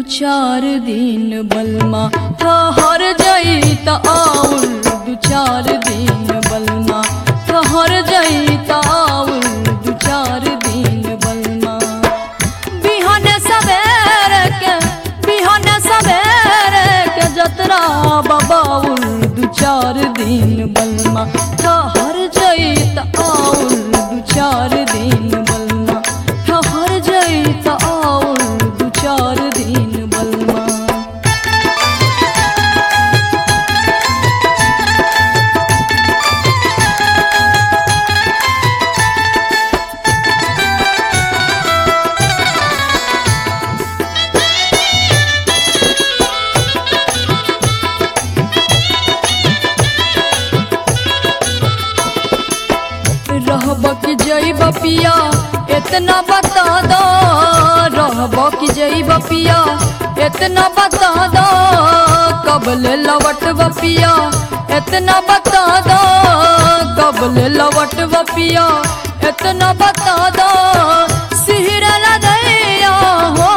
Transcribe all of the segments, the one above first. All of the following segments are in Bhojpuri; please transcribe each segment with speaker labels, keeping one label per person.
Speaker 1: चार दिन बलमा ठहर जाई त आउल दू चार दिन बलमा ठहर जाई त आउल दू चार दिन बलमा बिहन सवेरे के बिहन सवेरे के जतरा बबाउल दू चार दिन बलमा ठहर जाई त आउल दू चार दिन बलमा ठहर जाई त आउल दू चार दिन बलमा रहब कि जइब पिया इतना बता दो रहब कि जइब पिया इतना बता दो कबल लवट पिया इतना बता दो कबल लवट पिया इतना बता दो सिहरल दैया हो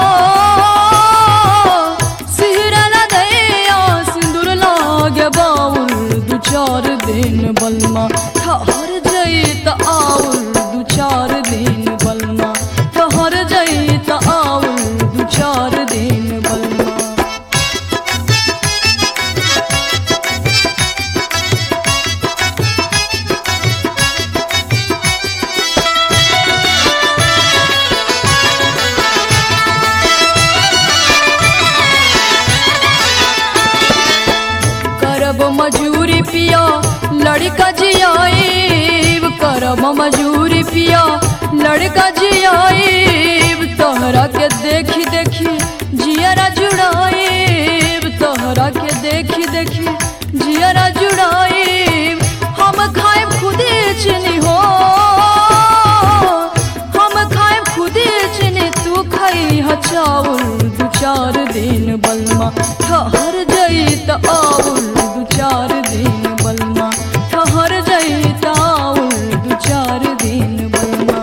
Speaker 1: सिहरल दैया सिंदूर लागे बाउल दू चार दिन बलमा ठहर जई त आउल दू चार दिन बलमा ठहर जई त आउल दू चार दिन बलमा करब मजूरी पिया लड़का जियाईब करब मजूरी पिया लड़का जियाईब तोहरा के देखी देखी जियरा जुड़ाईब तोहरा के देखी देखी जियरा जुड़ाईब हम खाएब खुदे चीनी हो हम खाएब खुदे चीनी तू खाई ह चाउल दू चार दिन बलमा ठहर जई त आउल दू चार दिन बलमा ठहर जई त आउल दू चार दिन बलमा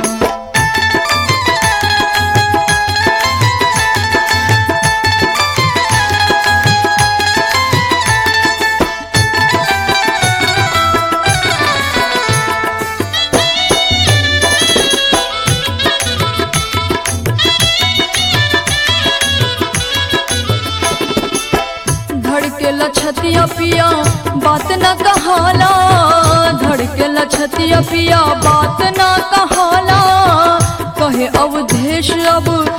Speaker 1: धड़के लछतिया पिया बात न कहाला धड़के लछतिया पिया बात न कहाला कहे अवधेश अब